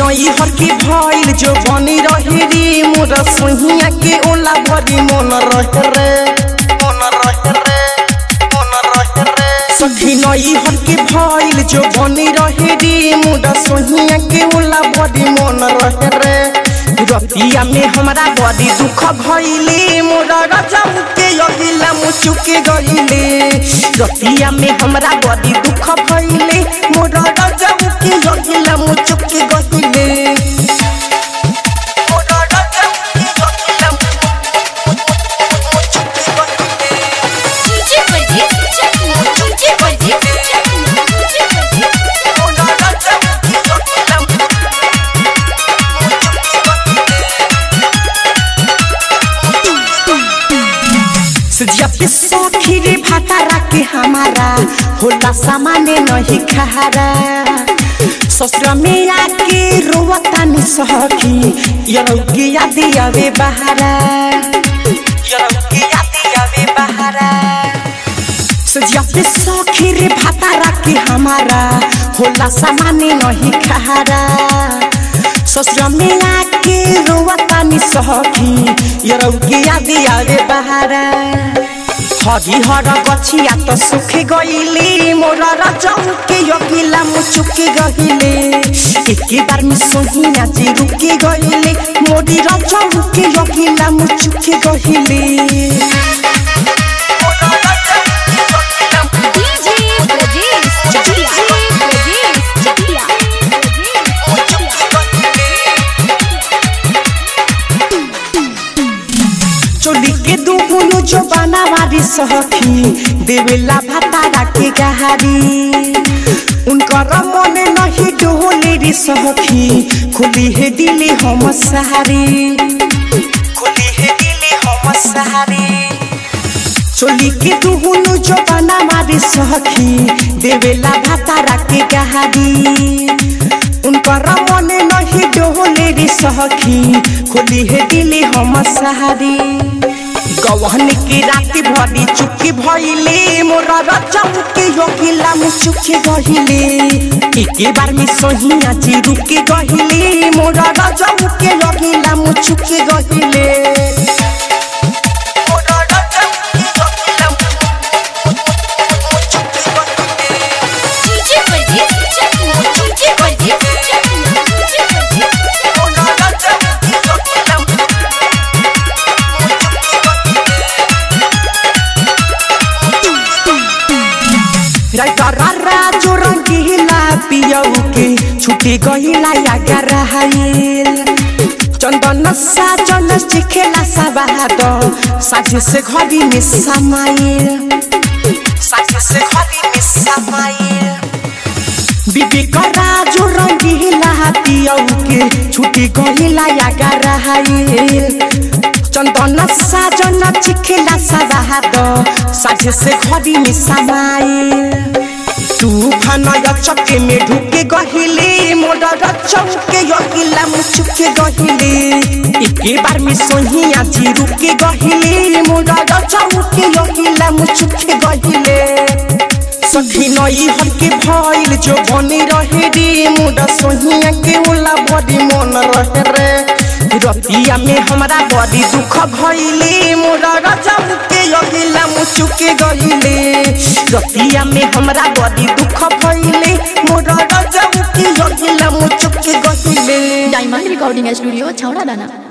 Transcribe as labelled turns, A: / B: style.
A: नई हर के भइल जो बनी रहे रे मोर सोहिया के ओला भरी मन रहे रे मन रहे रे मन रहे रे सखी नई हर के भइल जो बनी रहे रे मोर सोहिया के ओला भरी मन रहे रे रतिया में हमरा बड़ी दुख भइले मोर रजम के अगिला मुचुके गइले रतिया में हमरा बड़ी दुख भइले मोर रजम के अगिला मुचुके गइले मोर रजम के अगिला मुचुके गइले
B: डीजे परदेस चकना डीजे परदेस चकना डीजे परदेस
A: मोर रजम के अगिला सजिया पे सखी रे भातारा के हमारा होला सामाने नहीं खारा ससुरा में आके रोवता नि सखी यरौ के याद आवे बहारा यरौ के याद आवे बहारा सजिया पे सखी रे भातारा के हमारा होला सामाने नहीं खारा ससुरा में आके रोवता नि सखी यरौ के याद आवे बहारा हरिहर गछिया त सुखे गइले मोर रजौ के यगिला मुचुके गइले एके बार में सोहिना जे रुके गइले मोरी रजौ के यगिला मुचुके गइले
B: डीजे परदेस चकिया परदेस चकिया
A: चोली के दुहुनु जो बनावारी सहखी देवेला भातारा के गहारी उनकर मन नहीं डोले रे सहखी खुली है दिले हम सहारी खुली है दिले हम सहारी चोली के दुहुनु जो बना मारी सहखी देवेला भातारा के गहारी उनकर मन नहीं डोले रे सहखी खोली है दिले हम सहारी गवहन के राति भरी चुकी भइले मोर रचम के योगिला मुचुके गहिले एके बार में सोहिया जी रुके गहिले मोर रचम के योगिला मुचुके गहिले
B: डीजे परदेस चकना डीजे परदेस चकना डीजे परदेस
A: राजो रंगीला पियऊ के छुटी गईला या गराइल चंदन साजन चिखेला सबाद साझे से घड़ी में समाइल साझे से घड़ी में समाइल बीबी का राजो रंगीला पियऊ के छुटी गईला या गराइल चंदन साजन चिखेला सबाद साझे से घड़ी में समाइल तूफान चक्के में ढुके गहिले मोर चौके यगिला मुचुके गहिले एके बार में सोहिया जी रुके गहिले मोर चौके यगिला मुचुके गहिले सखी नई हर के भइल जो बनी रहे रे मोर सोहिया के ओला बड़ी मन रहे रे रतिया में हमरा बड़ी दुख भइले मोर रजब के यगिला मुचुके गइले रतिया में हमरा बड़ी दुख भइले मोर रजब के यगिला मुचुके गइले
C: डायमंड रिकॉर्डिंग स्टूडियो छौड़ा दाना